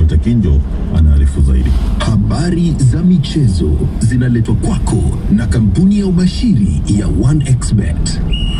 Walter Kinjo anaarifu zaidi. Habari za michezo zinaletwa kwako na kampuni ya ubashiri ya 1xBet.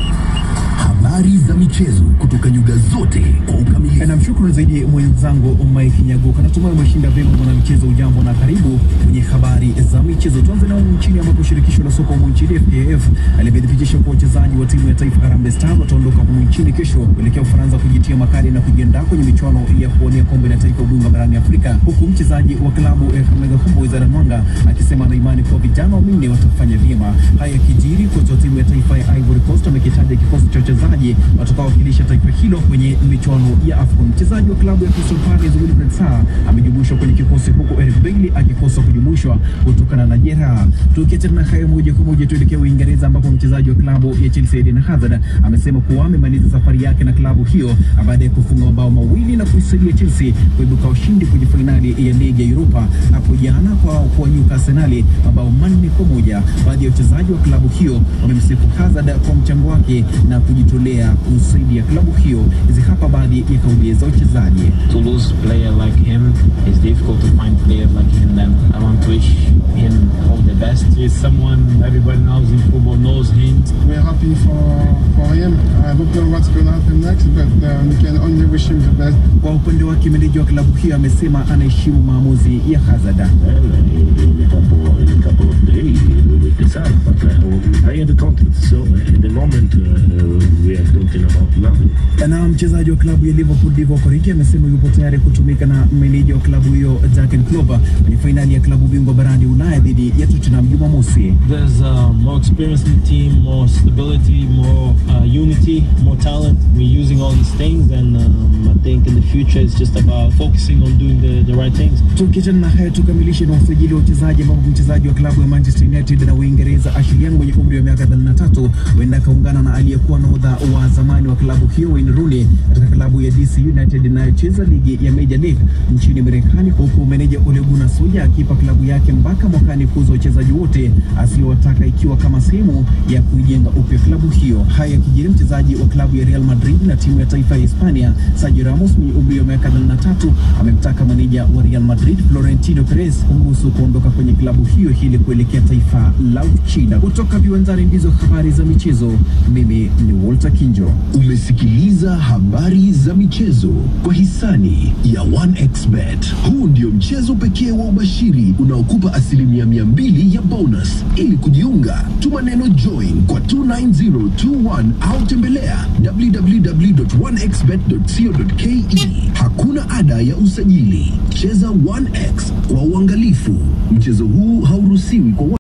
Habari za michezo kutoka nyuga zote kwa ukamilifu. Namshukuru zaidi mwenzangu Mike Nyaguka. Natumai umeshinda vyema mwanamichezo. Ujambo na karibu kwenye habari za michezo. Tuanze na humu nchini ambapo shirikisho la soka humu nchini FKF limethibitisha kuwa wachezaji wa timu ya taifa Harambee Stars wataondoka humu nchini kesho kuelekea Ufaransa kujitia makali na kujiandaa kwenye michuano ya kuwania kombe la taifa ubingwa barani Afrika, huku mchezaji wa klabu ya Kakamega Homeboyz Aaron Mwanga akisema ana imani kuwa vijana wanne watafanya vyema. Haya kijiri, kocha wa timu ya taifa ya Ivory Coast amekitaja kikosi cha wachezaji watakaowakilisha taifa hilo kwenye michuano ya AFCON. Mchezaji wa klabu ya Crystal Palace Wilfred Sarr amejumuishwa kwenye kikosi huku Eric Bailly akikosa kujumuishwa kutokana na jeraha. Tukiachana na hayo, moja kwa moja tuelekea Uingereza ambapo mchezaji wa klabu ya Chelsea Eden Hazard amesema kuwa amemaliza safari yake na klabu hiyo baada ya kufunga mabao mawili na kuisaidia Chelsea kuibuka ushindi kwenye fainali ya ligi ya Europa hapo jana kwa kuwanyuka Arsenal mabao manne kwa moja. Baadhi ya wachezaji wa klabu hiyo wamemsifu Hazard kwa mchango wake na kujitolea kusaidia klabu hiyo. Hizi hapa baadhi ya kauli za wachezaji. to lose player like him it's difficult to find players like him then I want to wish him all the best He's someone everybody knows in football knows him. We're happy for, for him. I don't know what's going to happen next, but um, we can only wish him the best. Kwa upande wake meneja wa klabu hiyo amesema anaheshimu maamuzi ya Hazard. Well, in a couple, in a couple of days we will decide. But uh, I have the contract, so uh, at the moment uh, we are talking about nothing. Na mchezaji wa klabu ya Liverpool Divock Origi amesema yupo tayari kutumika na meneja wa klabu hiyo Jurgen Klopp kwenye fainali ya klabu bingwa barani Ulaya dhidi ya Tottenham Jumamosi. There's uh, more experience in the team, more stability, more uh, unity, more talent. We're using all these things, and um, I think in the future it's just about focusing on doing the, the right things. Tukiachana na hayo tukamilishe na usajili wa wachezaji ambapo mchezaji wa klabu ya Manchester United na Uingereza Ashley Young mwenye umri wa miaka 33 huenda akaungana na aliyekuwa nahodha wa zamani wa klabu hiyo Wayne Rooney katika klabu ya DC United inayocheza ligi ya Major League nchini Marekani, huku meneja Ole Gunnar Solskjaer akipa klabu yake mpaka mwakani kuuza wachezaji wote asiyowataka ikiwa kama sehemu ya kuijenga upya klabu hiyo. Haya yakijiri, mchezaji wa klabu ya Real Madrid na timu ya taifa ya Hispania Sergio Ramos mwenye umri wa miaka 33 amemtaka meneja wa Real Madrid Florentino Perez kumruhusu kuondoka kwenye klabu hiyo ili kuelekea taifa la Uchina. Kutoka viwanjani ndizo habari za michezo. Mimi ni Walter Kinjo. Umesikiliza habari za michezo kwa hisani ya 1xBet. Huu ndio mchezo pekee wa ubashiri unaokupa asilimia mia mbili ya bonus. Ili kujiunga, tuma neno join kwa 29021 au tembelea www.1xbet.co.ke. Hakuna ada ya usajili. Cheza 1x kwa uangalifu. Mchezo huu hauruhusiwi kwa